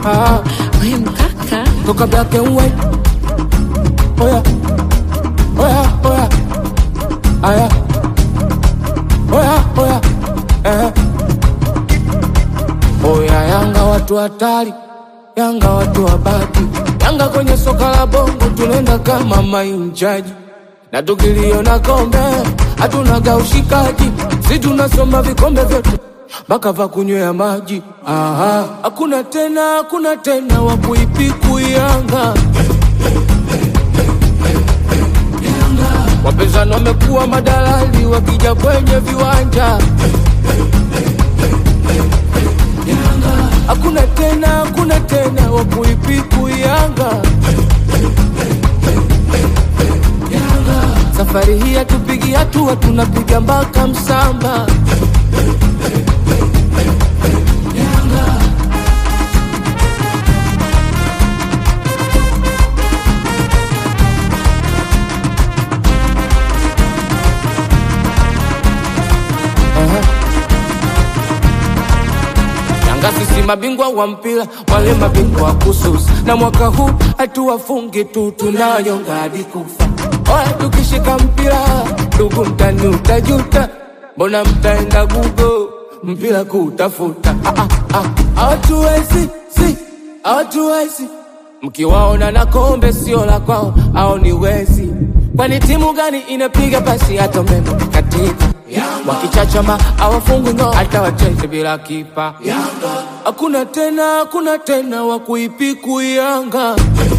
ah, We mkaka toka black and white. Oya, oya, oya, aya, oya, oya, eh. Oya, Yanga watu hatari, Yanga watu wabaki, Yanga kwenye soka la bongo tunaenda kama mainjaji, na tukiliona kombe hatunaga ushikaji, si tunasoma vikombe vyote mpaka va kunywea maji. Aha, hakuna tena, hakuna tena wa kuipiku Yanga. Wapinzani wamekuwa madalali wakija kwenye viwanja. Hakuna tena, hakuna tena wa kuipiku Yanga. Safari hii hatupigi hatua, tunapiga mpaka msamba. Aha. Yanga sisi mabingwa wa mpira, wale mabingwa wa kususa, na mwaka huu hatuwafungi tu, tunayonga hadi kufa. Oya, tukishika mpira ndugu, mtani utajuta, mbona mtaenda gugo mpira kutafuta? Ah, ah, ah, Hawatuwezi, si hawatuwezi, mkiwaona na kombe sio la kwao, au ni wezi? Kwani timu gani inapiga pasi hata umeme katika wakichachama awafungwi ngo hata wacheze bila kipa. Hakuna tena, hakuna tena wa kuipiku Yanga.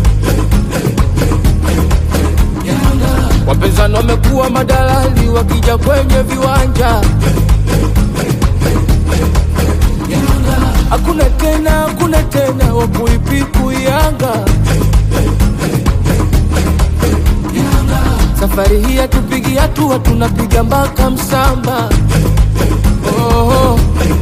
Wapinzani wamekuwa madalali wakija kwenye viwanja. Hakuna tena, hakuna tena wa kuipiku Yanga. Safari hii hatupigi hatua, tunapiga mpaka msamba. Oh,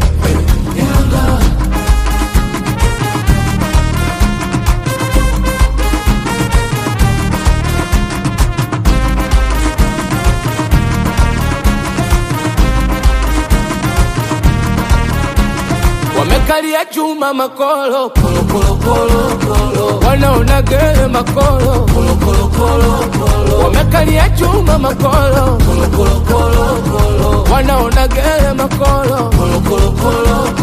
wamekalia chuma makolo kolo kolo kolo kolo, wanaona gere makolo kolo kolo kolo kolo, wamekalia chuma makolo kolo kolo kolo kolo, wanaona gere makolo kolo kolo kolo